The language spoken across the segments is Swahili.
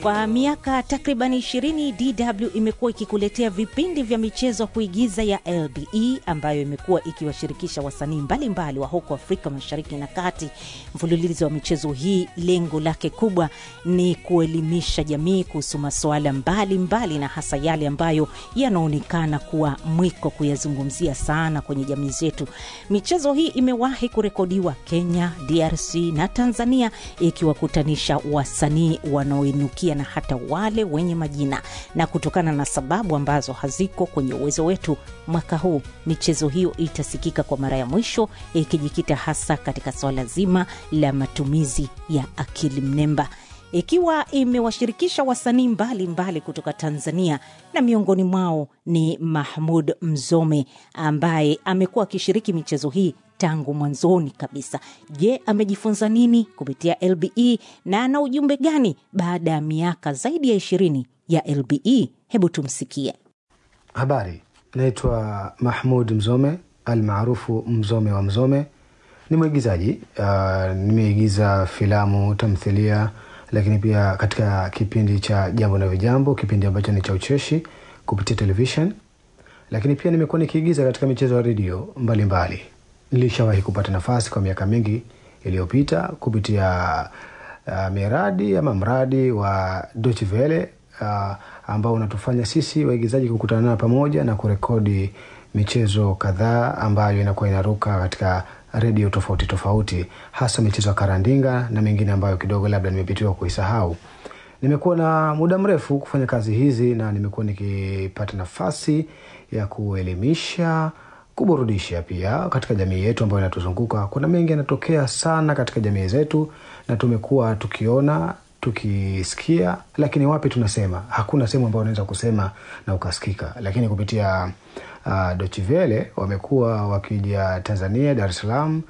Kwa miaka takribani 20 DW imekuwa ikikuletea vipindi vya michezo kuigiza ya LBE ambayo imekuwa ikiwashirikisha wasanii mbalimbali wa huko Afrika Mashariki na Kati. Mfululizo wa michezo hii lengo lake kubwa ni kuelimisha jamii kuhusu masuala mbalimbali na hasa yale ambayo yanaonekana kuwa mwiko kuyazungumzia sana kwenye jamii zetu. Michezo hii imewahi kurekodiwa Kenya, DRC na Tanzania ikiwakutanisha wasanii wanaoinukia na hata wale wenye majina, na kutokana na sababu ambazo haziko kwenye uwezo wetu, mwaka huu michezo hiyo itasikika kwa mara ya mwisho, ikijikita hasa katika swala zima la matumizi ya akili mnemba ikiwa imewashirikisha wasanii mbalimbali kutoka Tanzania na miongoni mwao ni Mahmud Mzome ambaye amekuwa akishiriki michezo hii tangu mwanzoni kabisa. Je, amejifunza nini kupitia LBE na ana ujumbe gani baada ya miaka zaidi ya ishirini ya LBE? Hebu tumsikie. Habari, naitwa Mahmud Mzome almaarufu Mzome wa Mzome. Ni mwigizaji uh, nimeigiza filamu, tamthilia, lakini pia katika kipindi cha Jambo na Vijambo, kipindi ambacho ni cha ucheshi kupitia television, lakini pia nimekuwa nikiigiza katika michezo ya redio mbalimbali. Nilishawahi kupata nafasi kwa miaka mingi iliyopita kupitia uh, miradi ama mradi wa Deutsche Welle uh, ambao unatufanya sisi waigizaji kukutana pamoja na kurekodi michezo kadhaa ambayo inakuwa inaruka katika redio tofauti tofauti, hasa michezo ya karandinga na mengine ambayo kidogo labda nimepitiwa kuisahau. Nimekuwa na muda mrefu kufanya kazi hizi na nimekuwa nikipata nafasi ya kuelimisha, kuburudisha pia katika jamii yetu ambayo inatuzunguka. Kuna mengi yanatokea sana katika jamii zetu, na tumekuwa tukiona tukisikia, lakini wapi tunasema? Hakuna sehemu ambayo unaweza kusema na ukasikika, lakini kupitia uh, Deutsche Welle wamekuwa wakija Tanzania, Dar es Salaam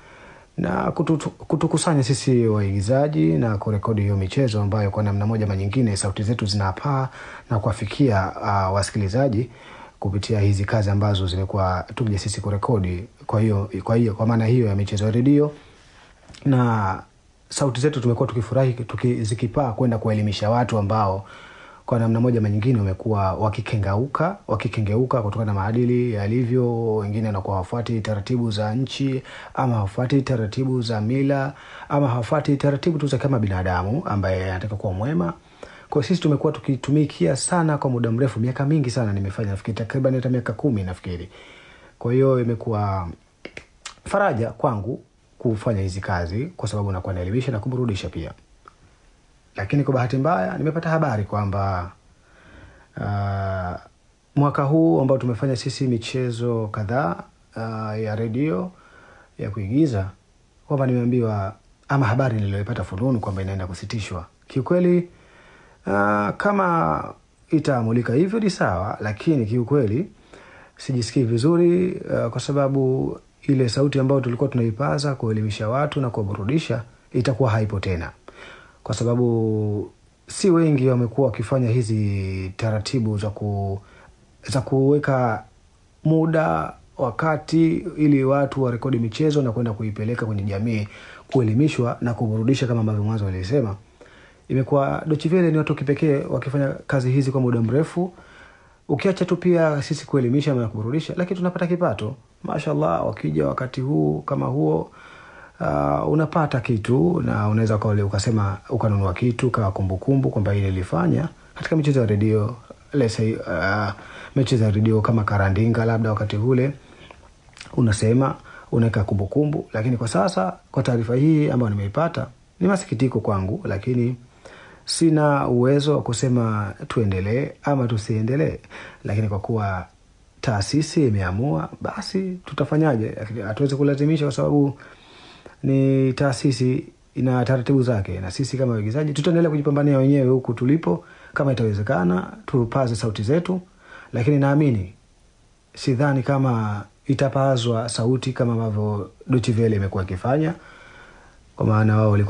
na kutu, kutukusanya sisi waigizaji na kurekodi hiyo michezo ambayo kwa namna moja ama nyingine sauti zetu zinapaa na kuwafikia uh, wasikilizaji kupitia hizi kazi ambazo zimekuwa tukija sisi kurekodi. Kwa hiyo kwa hiyo kwa maana hiyo ya michezo ya redio na sauti zetu tumekuwa tukifurahi tuki, zikipaa kwenda kuwaelimisha watu ambao kwa namna moja ama nyingine wamekuwa wakikengeuka wakikengeuka kutokana na maadili yalivyo. Wengine wanakuwa hawafuati taratibu za nchi ama hawafuati taratibu za mila ama hawafuati taratibu tu za kama binadamu ambaye anataka kuwa mwema. Kwa sisi tumekuwa tukitumikia sana kwa muda mrefu, miaka mingi sana nimefanya, nafikiri takriban hata miaka kumi nafikiri. Kwa hiyo imekuwa faraja kwangu kufanya hizi kazi kwa sababu nakuwa naelimisha na kuburudisha pia lakini kwa bahati mbaya nimepata habari kwamba uh, mwaka huu ambao tumefanya sisi michezo kadhaa uh, ya redio ya kuigiza kwamba nimeambiwa ama habari niliyoipata fununu kwamba inaenda kusitishwa. Kiukweli uh, kama itaamulika hivyo ni sawa, lakini kiukweli sijisikii vizuri uh, kwa sababu ile sauti ambayo tulikuwa tunaipaza kuelimisha watu na kuwaburudisha itakuwa haipo tena kwa sababu si wengi wamekuwa wakifanya hizi taratibu za ku za kuweka muda wakati ili watu warekodi michezo na kwenda kuipeleka kwenye jamii kuelimishwa na kuburudisha kama ambavyo mwanzo walisema. Imekuwa Deutsche Welle ni watu kipekee wakifanya kazi hizi kwa muda mrefu, ukiacha tu pia sisi kuelimisha na kuburudisha, lakini tunapata kipato mashallah. Wakija wakati huu kama huo Uh, unapata kitu na unaweza ukasema ukanunua kitu kawa kumbukumbu kwamba ile ilifanya katika michezo ya redio lese uh, michezo ya redio kama karandinga, labda wakati ule unasema unaweka kumbukumbu. Lakini kwa sasa kwa taarifa hii ambayo nimeipata ni masikitiko kwangu, lakini sina uwezo wa kusema tuendelee ama tusiendelee, lakini kwa kuwa taasisi imeamua, basi tutafanyaje? Hatuwezi kulazimisha kwa sababu ni taasisi ina taratibu zake, na sisi kama waigizaji tutaendelea kujipambania wenyewe huku tulipo. Kama itawezekana, tupaze sauti zetu, lakini naamini, sidhani kama itapazwa sauti kama ambavyo Deutsche Welle imekuwa ikifanya, kwa maana wao walikuwa